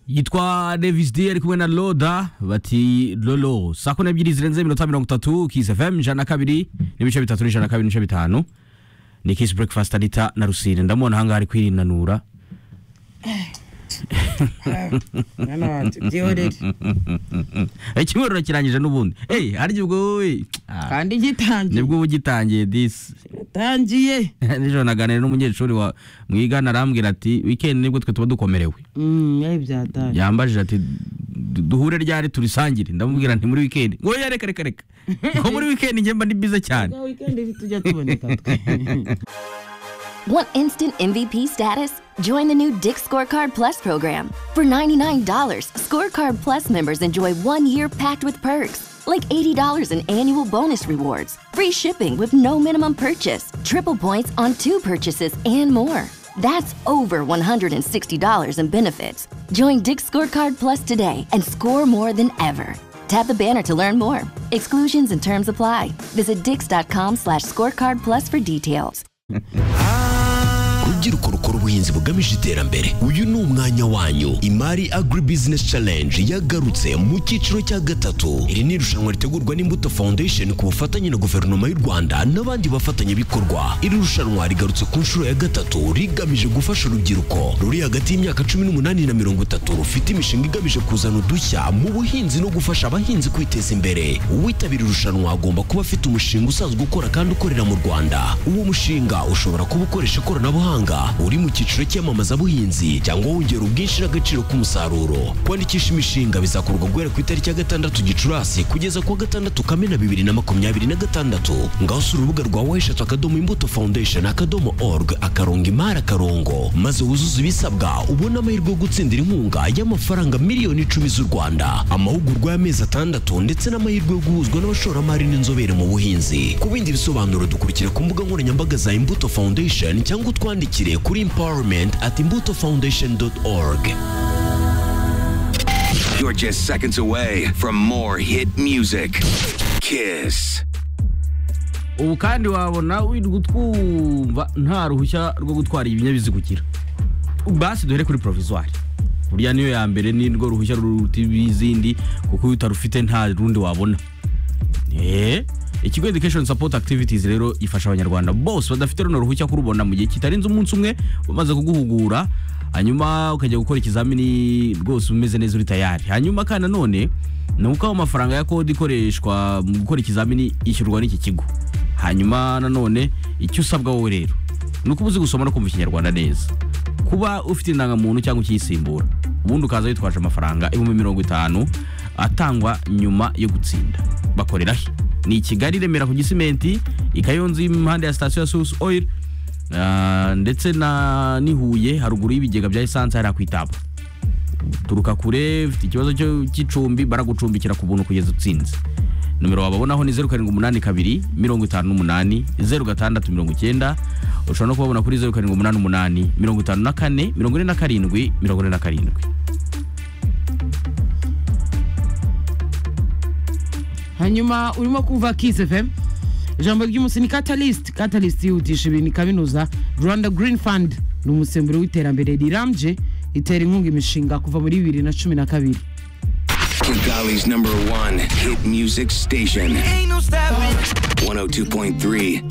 yitwa Davis D ari kumwe na Loda bati Lolo saa kumi n'ebyiri zirenze iminota mirongo itatu Kiss FM ijana na kabiri n'ibice bitatu n'ijana na kabiri n'ibice bitanu ni Kiss Breakfast Anita na Rusine ndamubona ahangaha ari kwirinanura mwana wanjye byihorere ikiburiro kirangije n'ubundi eyi harya ubwo we Ah, kandi gitangiye nibwo uba ugitangiye disi gitangiye nijoro naganira n'umunyeshuri wa mwigana arambwira ati wikendi nibwo twe tuba dukomerewe Mm, eh, byataye yambajije ati "Du- duhure ryari turisangire ndamubwira nti muri wikendi ngo oya reka reka reka ko muri wikendi njye mba ndi bize cyane Bwa weekend tujya tuboneka twe Want instant MVP status? Join the new Dick Scorecard Plus program. For $99, Scorecard Plus members enjoy one year packed with perks, like $80 in annual bonus rewards, free shipping with no minimum purchase, triple points on two purchases, and more. That's over $160 in benefits. Join Dick Scorecard Plus today and score more than ever. Tap the banner to learn more. Exclusions and terms apply. Visit dix.com slash scorecard plus for details. rubyiruko rukora ubuhinzi bugamije iterambere uyu ni umwanya wanyu imari agribusiness challenge yagarutse mu cyiciro cya gatatu iri ni irushanwa ritegurwa n'imbuto foundation ku bufatanye na guverinoma y'u rwanda n'abandi bafatanyabikorwa iri rushanwa rigarutse ku nshuro ya gatatu rigamije gufasha urubyiruko ruri hagati y'imyaka cumi n'umunani na mirongo itatu rufite imishinga igamije kuzana udushya mu buhinzi no gufasha abahinzi kwiteza imbere uwitabira irushanwa agomba kuba afite umushinga usanzwe ukora kandi ukorera mu rwanda uwo mushinga ushobora kuba ukoresha ikoranabuhanga uri mu cyiciro cy'iyamamazabuhinzi cyangwa wongera ubwinshi n'agaciro k'umusaruro kwandikisha imishinga bizakorwa guhera ku itariki ya gatandatu gicurasi kugeza ku wa gatandatu kamena bibiri na makumyabiri na gatandatu ngaho si urubuga rwa weshatu akadomo imbuto foundation akadomo org akarongo imari akarongo maze wuzuze ibisabwa ubone amahirwe yo gutsindira inkunga y'amafaranga miliyoni icumi z'u rwanda amahugurwa y'amezi atandatu ndetse n'amahirwe yo guhuzwa n'abashoramari n'inzobere mu buhinzi ku bindi bisobanuro dukurikira ku mbuga nkoranyambaga za imbuto foundation cyangwa utwandikire kuri empowerment at imbuto foundation org You're just seconds away from more hit music. Kiss. ubu kandi wabona wirirwa utwumva nta ruhushya rwo gutwara ibinyabiziga ugira basi duhere kuri provisoire buriya niyo ya mbere ni rwo ruhushya ruruta izindi kuko iyo utarufite nta rundi wabona Eh, ikigo education support activities rero ifasha abanyarwanda bose badafite runo ruhushya kurubona mu gihe kitarenze umunsi umwe bamaze kuguhugura hanyuma ukajya gukora ikizamini rwose umeze neza uri tayari hanyuma kandi nanone ni uko aho amafaranga ya kode ikoreshwa mu gukora ikizamini ishyurwa n'iki kigo hanyuma nanone icyo usabwa wowe rero ni uko uba uzi gusoma no kumva ikinyarwanda neza kuba ufite indangamuntu cyangwa ukiyisimbura ubundi ukaza witwaje amafaranga ibihumbi mirongo itanu atangwa nyuma yo gutsinda bakorera he ni i kigali remera ku gisimenti i kayonza impande ya sitasiyo ya source oil ah, ndetse na n'i huye haruguru y'ibigega bya esanse hariya ku itaba turuka kure ufite ikibazo cyo- cy'icumbi baragucumbikira ku buntu kugeza utsinze nomero wababonaho ni zeru karindwi umunani kabiri mirongo itanu n'umunani zeru gatandatu mirongo icyenda ushobora no kubabona kuri zeru karindwi umunani umunani mirongo itanu na kane mirongo ine na karindwi mirongo ine na karindwi hanyuma urimo kumva Kiss FM ijambo ry'umunsi ni Catalyst Catalyst yihutisha ibintu ikabinoza Rwanda Green Fund ni umusemburo w'iterambere rirambye itera inkunga imishinga kuva muri bibiri na cumi na kabiri Kigali's number one hit music station. 102.3